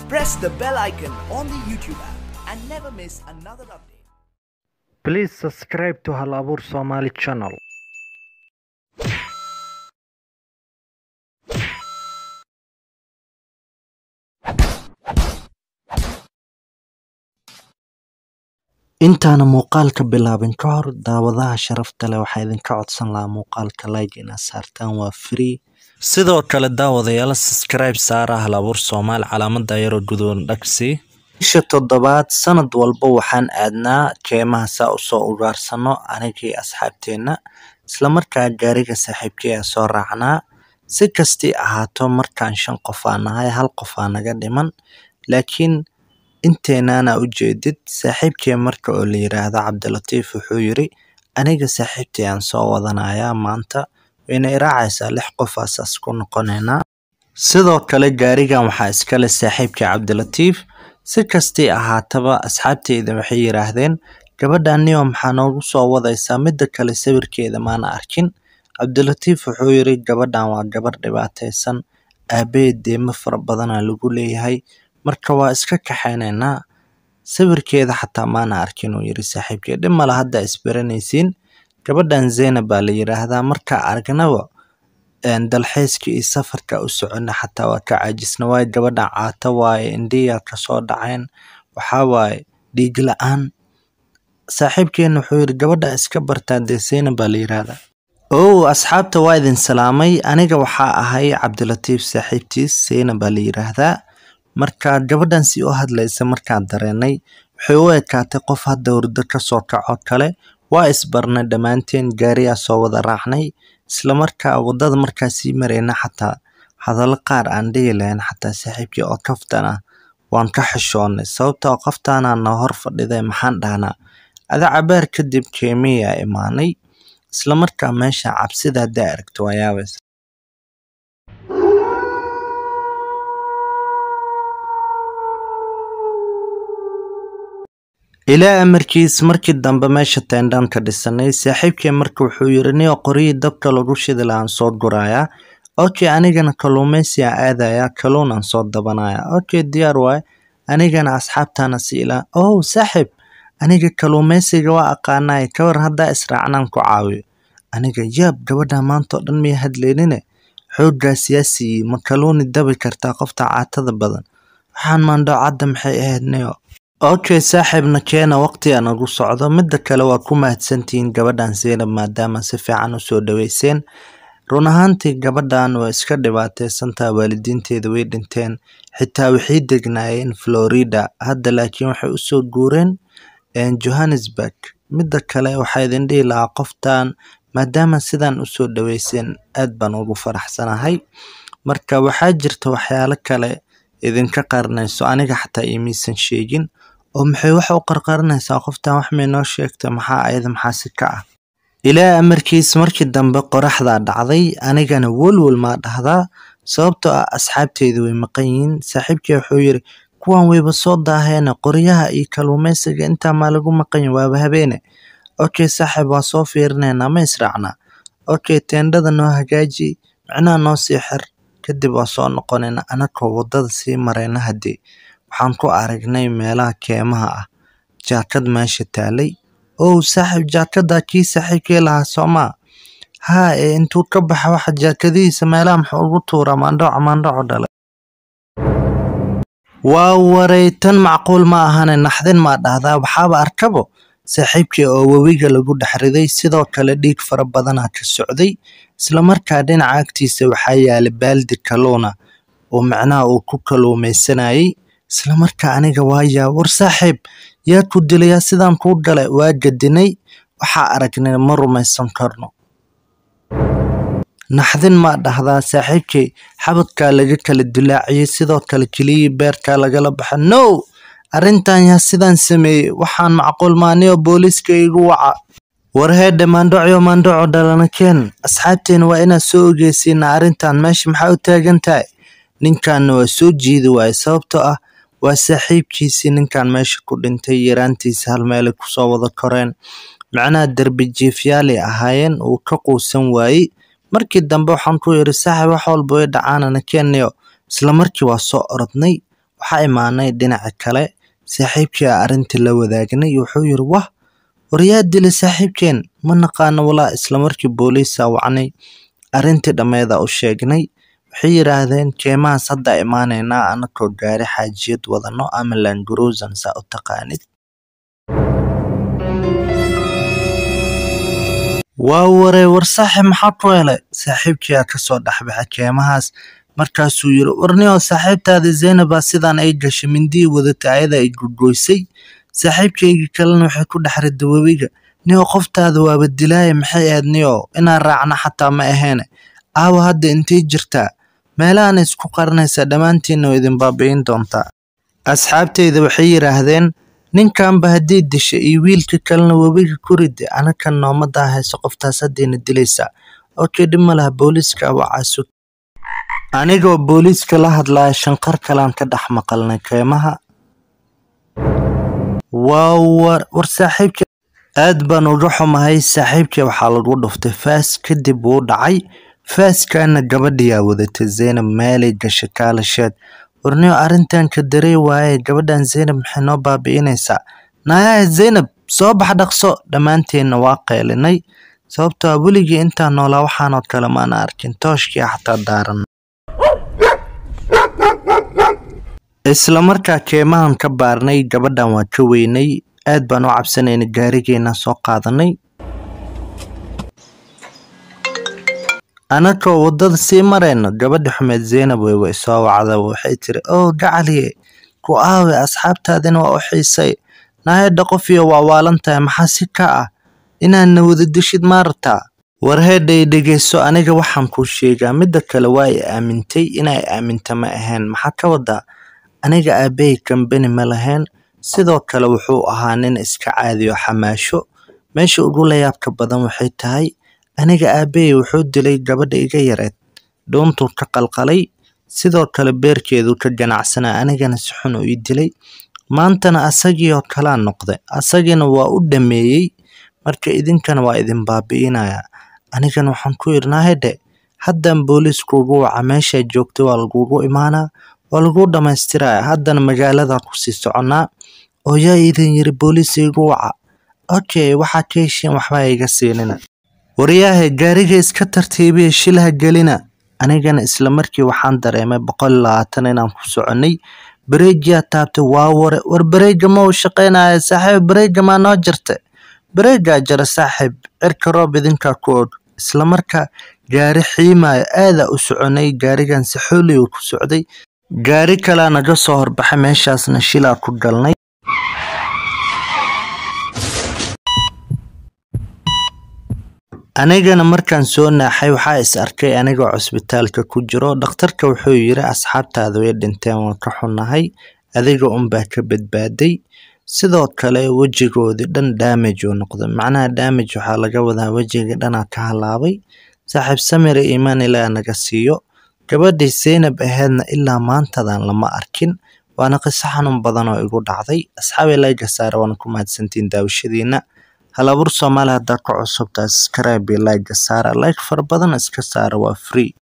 press the bell icon on the YouTube app and never miss another update. Please subscribe to Hal Abuur Somali channel. intaana muuqaalka bilaabin ka hor daawadaha sharafta leh waxaa idinka codsan lahaa muuqaalka like inaad saartaan waa free sidoo kale daawadayaal subscribe saara hal abuur soomaali calaamada yaroo gudoon dhagsi bisha toddobaad sanad walba waxaan aadnaa keemaha saa usoo ugaarsano anigii asxaabteenna islamarkaa gaariga saaxiibkii a soo raacnaa si kastii ahaato markaan shan qof aa nahay hal qof aa naga dhiman laakiin inteenaana ujeedid saaxiibkii marka oo la yiraahdo cabdilatiif wuxuu yiri aniga saaxiibtii aan soo wadanayaa maanta wayna iraacaysaa lix qofaasaas ku noqonaynaa sidoo kale gaarigan waxaa iskale saaxiibkii cabdilatiif si kastii ahaataba asxaabteyda waxay yiraahdeen gabadhan niyo maxaa noogu soo wadaysaa midda kale sawirkeeda maana arkin cabdilatiif wuxuu yiri gabadhan waa gabar dhibaataysan aabaheed deemo fara badanaa lagu leeyahay marka waa iska kaxaynaynaa sawirkeeda xataa maana arkin uu yiri saaxiibkii dhib male hadda isbaranaysiin gabadhan zeynab baa la yiraahdaa markaa aragnaba dalxiiska iyo safarka u socona xataa waa ka caajisna waaye gabadhan caata waaye indhiyaa kasoo dhacayn waxaa waaye dhiig la-aan saaxiibkeena wuxuu yiri gabadha iska bartaa dee zeynab baa la yiraahdaa ow asxaabta waa idin salaamay aniga waxaa ahay cabdilatiif saaxiibtiis zeynab baa la yiraahdaa marka gabadhan si u hadlaysa markaan dareenay waxay u ekaatay qof hadda hurdo kasoo kaco kale waa isbarnay dhammaanteen gaariyaa soo wada raacnay islamarkaa wadada markaa sii marayna xataa hadallo qaar aan dhihi lahayn xataa saaxiibkii oo kaftan ah waan ka xishoonnay sababtoo qoftaanaa na hor fadhiday maxaan dhahnaa ada cabaar kadib keemiyaa imaanay islamarkaa meesha cabsida haddaa aragto waa yaabaysa ilaa amarkiis markii dambe meesha teendhaan ka dhisanay saaxiibkii marka wuxuu yiri niyo qoryihii dabka lagu shidi lahaan soo gurayaa okay anigana kalluumeysi aan aadayaa kalluun aan soo dabanayaa okay diyaar waaye anigana asxaabtaana si ilaa oh saaxiib aniga kalluumeysiga waa aqaanaay kawar haddaa israacnaan ku caawiyo aniga yaab gabadha maanta oo dhan miya hadleynine xooggaas yaa siiyey ma kalluuni dabi kartaa qofta caatada badan waxaan maandhoocadda maxay ahayd niyo okay saaxiibna keena waqtiga nagu socdo midda kale waa ku mahadsantihiin gabadhan zeynab maadaama si fiican usoo dhaweyseen run ahaantii gabadhan waa iska dhibaateysantaa waalidiinteeda way dhinteen xitaa waxay degnaayeen florida hadda laakiin waxay usoo guureen johannesburg midda kale waxaa idin dhihi lahaa qoftan maadaama sidaan usoo dhaweyseen aad baan ugu faraxsanahay marka waxaa jirta waxyaalo kale idinka qarnayso aniga xataa imiisan sheegin oo maxay wax u qarqarinaysaa qoftan wax may noo sheegtay maxaa ayada maxaasi ka ah ilaa amarkiis markii dambe qoraxdaa dhacday anigana welwel maa dhahdaa sababtoo ah asxaabteyda way maqan yihiin saaxiibkii wuxuu yiri kuwan wayba soo daaheene qoryaha iyo kalluumeysiga intaa maa lagu maqan yahi waaba habeene okay saaxiib waa soo fiirinaynaa ma israacnaa okay teendhada noo hagaaji micnaha noo sii xir kadib waa soo noqonayna anakoo wadada sii marayna haddii waxaan ku aragnay meelaha keemaha ah jaakad meesha taalay ow saaxiib jaakadaa kii saaxiibkii lahaa soomaa haa ee intuu ka baxa waxa jaakadihiisa meelaha muxuu ugu tuuraa maandhooco maandhooco dhalay waa waray tan macquul ma ahane naxdin maa dhahdaa waxaaba arkabo saaxiibkii oo webiga lagu dhex riday sidoo kale dhiig fara badanaa ka socday islamarkaa dhinaca agtiisa waxaa yaalay baaldi kalluuna oo macnaha uu ku kalluumaysanayay islamarkaa aniga waayaa war saaxiib yaa ku dilayaa sidaan kuu galay waa gadinay waxaa aragnay ma rumaysan karno naxdin maa dhahdaa saaxiibkii xabadkaa laga kala dilaaciyey sidoo kale keliyii beerkaa lagala baxa no arrintan yaa sidaan sameeyey waxaan macquul maaniyo booliiska igu waca war heedhe maandhocyo maandhoco dhalana keen asxaabteena waa inaad soo ogeysiinaa arrintan meesha maxaa u taagan tahay ninkanna waa soo jiidi waaye sababtoo ah waa saaxiibkiisii ninkan meesha ku dhintay yaraantiisa hal meelay kusoo wada koreen macnaha derbi jiifyaalay ahaayeen uu ka quusan waayey markii dambe waxaan ku yidhi saaxib wax walba way dhacaanana keenayo isla markii waa soo orodnay waxaa imaanay dhinaca kale saaxiibkii a arrintii la wadaagnay wuxuu yiri wah waryaa dilay saaxiibkeen ma naqaano walaa islamarkii booliisa wacnay arrintii dhammeeda u sheegnay waxay yidhaahdeen keemahaas hadda imaanaynaa anakoo gaari xaajiyad wadano ama languruusan saa u taqaanid waa waree war saaxiib maxaa ku helay saaxiibkiyaa kasoo dhexbaxay keemahaas markaasuu yiri warnio saaxiibtaada zaynabaa sidaan ay gashay mindii wadatay ayada ay gogoysay saaxiibkaygii kalena waxay ku dhex riday webiga nio qoftaada waaba dilaaya maxay ahayd nio inaan raacna xataa ma aheene aawa hadda intay jirtaa meelahaana isku qarinaysaa dhammaantiinna oo idin baabi'in doontaa asxaabtayda waxay yidhaahdeen ninkanba haddii disha iyo wiilka kalena webiga ku rida anakan noomadaa hayso qoftaas haddayna dilaysaa okey dhib ma laha booliiska wacaasu anigoo booliiska la hadlaya shanqar kalaan ka dhex maqalnay keemaha waa war war saaxiibka aad baan uga xumahay saaxiibkii waxaa lagu dhuftay faas kadib wuu dhacay faaskaana gabadhiyaa wadatay zaynab meelay gashay kaalasheed warniyo arrintan ka darey waaye gabadhan zaynab maxay noo baabi'inaysaa naayaha zaynab soo bax dhaqso dhammaanteenna waa qeylinay sababtoo a weligii intaan noolaa waxaanoo kale maana arkin tooshkii xataa daaran isla markaa keemahan ka baarnay gabadhan waa ka weynay aad baan u cabsanaynay gaarigeena soo qaadanay anakoo waddada sii marayno gabadha xumeed zaynab wey way soo wacda waxay tiri oo gacaliye ku aawe asxaabtaadina waa u xiisay naayadha qofiyo waa waalan tahay maxaa si ka ah inaadna wada dishid maartaa warheedhay dhegeyso aniga waxaan kuu sheegaa midda kale waa i aamintay inay aaminta ma ahayn maxaa ka wadaa aniga aabbahay kambani ma lahayn sidoo kale wuxuu ahaa nin iska caadiyo xamaasho meesha ugu layaabka badan waxay tahay aniga aabbahay wuxuu dilay gabadha iga yareed dhuuntuu ka qalqalay sidoo kale beerkeeduu ka ganacsanaa anigana si xun u ii dilay maantana asagii oo kalaa noqday asagiina waa u dhameeyey marka idinkana waa idin baabi'inaya anigana waxaan ku yidhnaa hedhe haddan booliiskuugu waca meeshaa joogtay waa lagugu imaanaa waa laguu dhammaystiraya haddana magaaladan kusii soconnaa oo yaa idin yiri booliis iigu waca okay waxaa ka heshiin waxbaa iga siinina waryaahe gaariga iska tartiibiya shilha gelina anigana isla markii waxaan dareemay boqol iyo labaatan inaan ku soconnay bareejiyaa taabtay waa ware war bareega ma uu shaqaynaya saaxiib bareega maa noo jirta bareegaa jara saaxiib cirka roob idinkaa ku og isla markaa gaari xiimaya aadaa u soconay gaarigan si xooliyu ku socday gaari kalaa naga soo horbaxay meeshaasna shilaa ku galnay anigana markaan soo naaxay waxaa is arkay anigoo cusbitaalka ku jiro dhakhtarka wuxuu yiri asxaabtaada way dhinteen waan ka xunnahay adiga unbaa ka badbaaday sidoo kale wejigoodii dhan damage uu noqday macnaha damage waxaa laga wadaa wejiga dhanaa ka halaabay saaxiib samire iimaan ilaa naga siiyo gabadhii zaynab aheedna ilaa maantadan lama arkin waana qiso xanuun badan oo igu dhacday asxaabi layga saara waana ku mahadsantiin daawashadiina halabuur soomaali haddaa ka cusubtaa subscribe iyo like saara like fara badan iska saara waa free